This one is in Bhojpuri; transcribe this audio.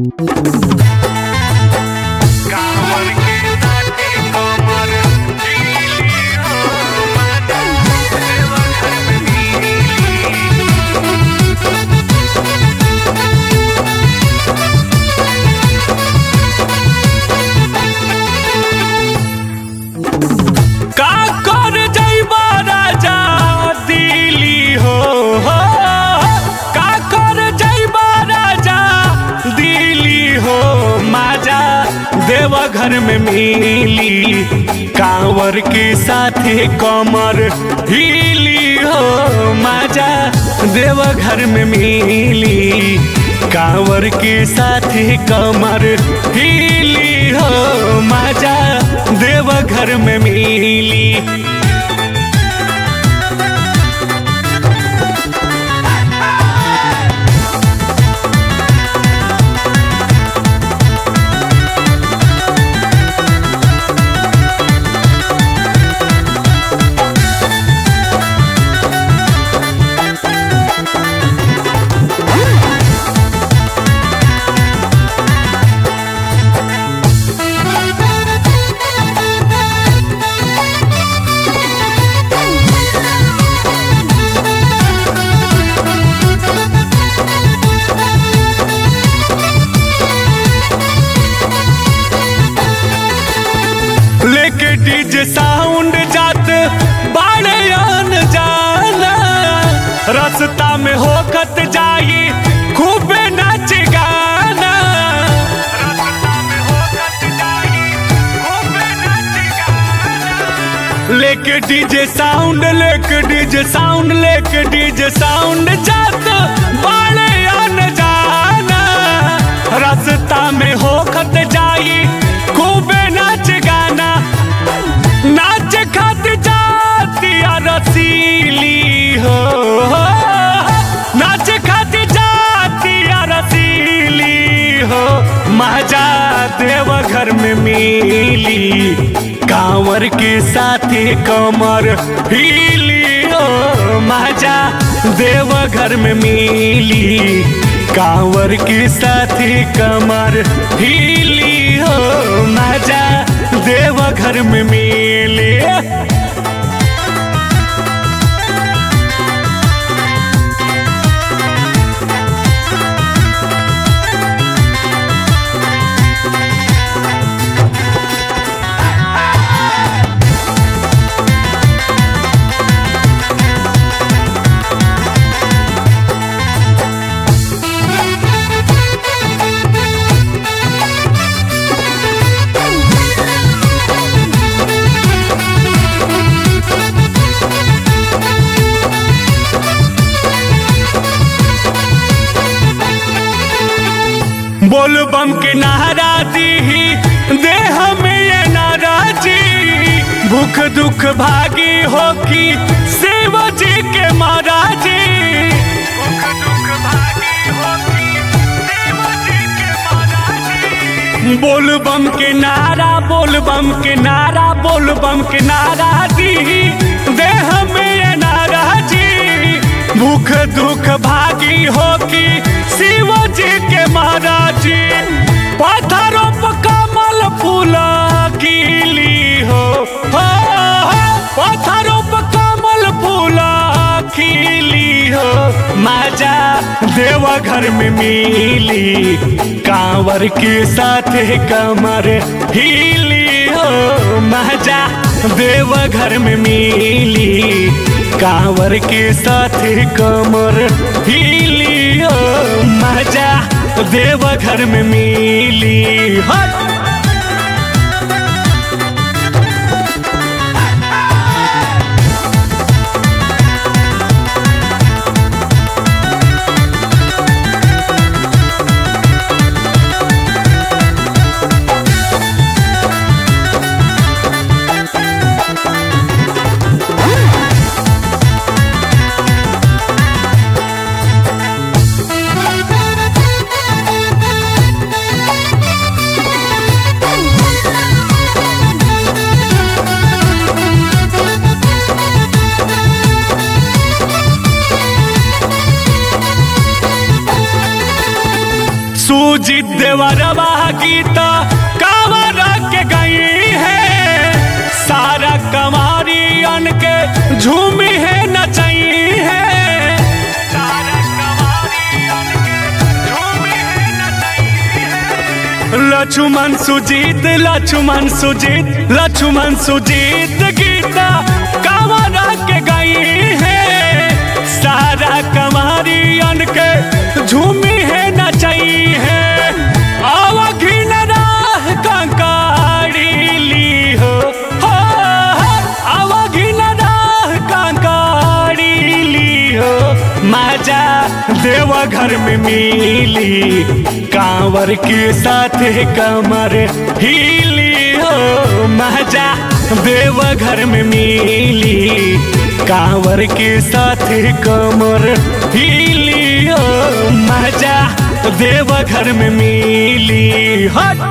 कांवर के साथे कमर ढीली हो माता देवा घर में मिली का कर जइबा राजा दिल्ली हो हो का कर जइबा राजा दिल्ली हो माजा देवा घर में मिली कांवर के साथे कमर हिली हो माजा देवा घर में मिली कांवर के साथे कमर हिली हो माजा देवा घर में मिली लेके डीजे साउंड जात बाड़े आन जाना रास्ता में होकत जाई खूबे नाच गाना रास्ता में होकत जाई खूबे नाच गाना लेके डीजे साउंड लेके डीजे साउंड लेके डीजे साउंड जात बाड़े आन जाना रास्ता में होकत जाई खूबे नाच गाना नाच खत जाती रसीली हो नाच खत जाती रसीली हो मजा देव घर में मिली कांवर के साथे कमर हिली हो मजा देव घर में मिली कांवर के साथे कमर हिली हो मजा देव घर में मिली बोल बम के नारा दी देह में ये नाराजी भूख दुख भागी हो की शिव जी के महाराजी भूख दुख भागी हो की शिव जी के महाराजी बोल बम के नारा बोल बम के नारा बोल बम के नारा दी देह में ये नाराजी भूख दुख भागी हो की शिव जी के महाराजी पत्थरों पर कमल फूला खिली हो हो, हो, पत्थरों पर कमल फूला खिली हो माजा देवा घर में मिली कांवर के साथ कमर हिली हो माजा देवा घर में मिली कांवर के साथ कमर हिली हो मजा देव घर में मिली हट सूजित देवरवा गीता कावर के गई है सारा कमारी अन के झूमी है नचई है सारा कमारियन के झूमी है नचई है। लक्ष्मण सुजीत लक्ष्मण सुजीत लक्ष्मण सुजीत गीता कावरा के गई है सारा कमारियन के झूमी है नचई है आवघिन राह कंकाड़ी ली हो हो, हो, आवघिन राह कंकाड़ी ली हो माजा देवघर में मिली कांवर के साथ कमर हिली हो माजा देवघर में मिली कांवर के साथ कमर हिली हो मजा देवघर में मिली हट